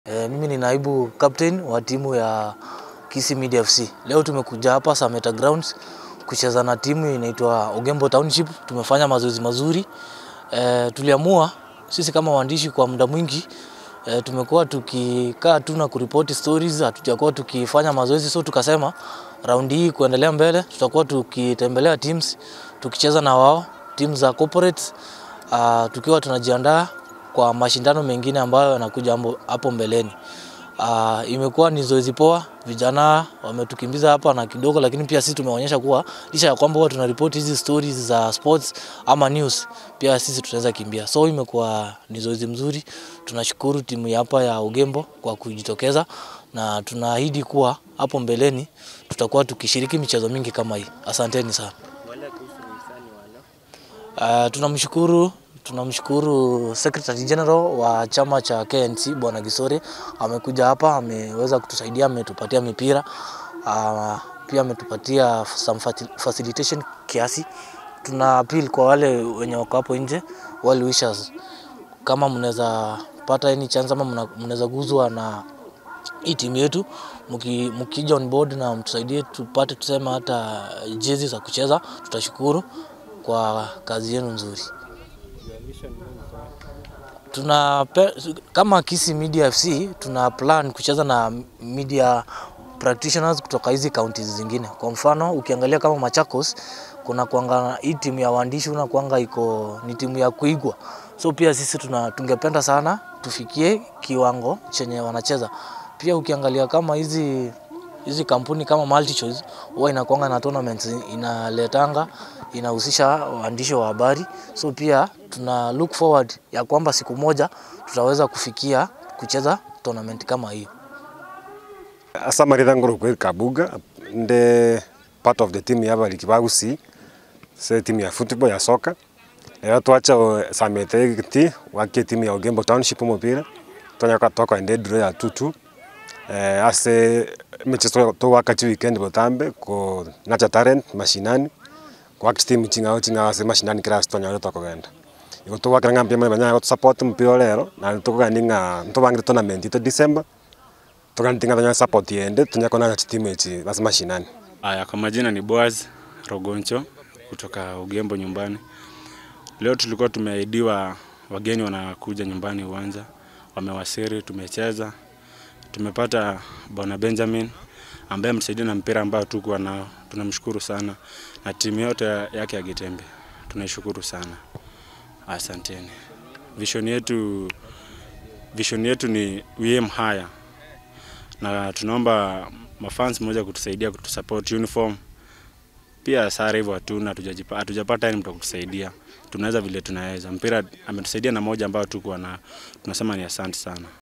E, mimi ni naibu captain wa timu ya Kisii Media FC. Leo tumekuja hapa Sameta Grounds kucheza na timu inaitwa Ogembo Township. Tumefanya mazoezi mazuri. E, tuliamua sisi kama waandishi kwa muda mwingi e, tumekuwa tukikaa tu na kuripoti stories, hatujakuwa tukifanya mazoezi, so tukasema raundi hii kuendelea mbele tutakuwa tukitembelea teams tukicheza na wao timu za corporates uh, tukiwa tunajiandaa kwa mashindano mengine ambayo yanakuja ambo- hapo mbeleni. Uh, imekuwa ni zoezi poa, vijana wametukimbiza hapa na kidogo, lakini pia sisi tumeonyesha kuwa licha ya kwamba huwa tunaripoti hizi stories za sports ama news, pia sisi tunaweza kimbia. So imekuwa ni zoezi mzuri. Tunashukuru timu ya hapa ya Ugembo kwa kujitokeza na tunaahidi kuwa hapo mbeleni tutakuwa tukishiriki michezo mingi kama hii. Asanteni sana. Uh, tunamshukuru tunamshukuru Secretary General wa chama cha KNC Bwana Gisore amekuja hapa, ameweza kutusaidia, ametupatia mipira uh, pia ametupatia some fati- facilitation kiasi. Tuna appeal kwa wale wenye wako hapo nje, well wishers, kama mnaweza pata any chance ama mna- mnaweza guzwa na hii timu yetu mki- mkija on board na mtusaidie tupate tuseme hata jezi za kucheza, tutashukuru kwa kazi yenu nzuri. Tuna pe- kama Kisii Media FC tuna plan kucheza na media practitioners kutoka hizi counties zingine. Kwa mfano ukiangalia kama Machakos kuna kuanga hii timu ya waandishi una kuanga iko ni timu ya kuigwa, so pia sisi tuna tungependa sana tufikie kiwango chenye wanacheza. Pia ukiangalia kama hizi hizi kampuni kama MultiChoice huwa inakuanga na tournaments inaletanga inahusisha waandishi wa habari, so pia tuna look forward ya kwamba siku moja tutaweza kufikia kucheza tournament kama hiyo. asamarira ngoro kweri kabuga ndi part of the team ya bari kibagusi se team ya football ya soka rero twacha o- samete giti wakie team ya Ogembo Township umupira twanyaka twaka ndi draw ya tutu eh ase michezo to wakati weekend botambe ko nacha talent mashinani kwa team chingao chingao ase mashinani kira twanyaka twakogenda iko twakira ngambia manya manya support mpira lero na tukugandinga ntubangire tournament ito December tukantinga tanya support yende tunyakona na timu echi basi mashinani Aya, kwa majina ni Boaz Rogoncho kutoka Ugembo nyumbani. Leo tulikuwa tumeahidiwa wageni wanakuja nyumbani uwanja, wamewasili, tumecheza, tumepata bwana Benjamin ambaye ametusaidia na mpira ambao tukuwa nao. Tunamshukuru sana na timu yote yake ya Gitembe, tunaishukuru sana, asanteni. Vision yetu, vision yetu ni we aim higher na tunaomba mafans moja kutusaidia kutusupport uniform pia sare hivyo hatuna hatujajipa- hatujapata yani mtu wa kutusaidia tunaweza vile tunaweza mpira ametusaidia na moja ambayo tuko na tunasema ni asante sana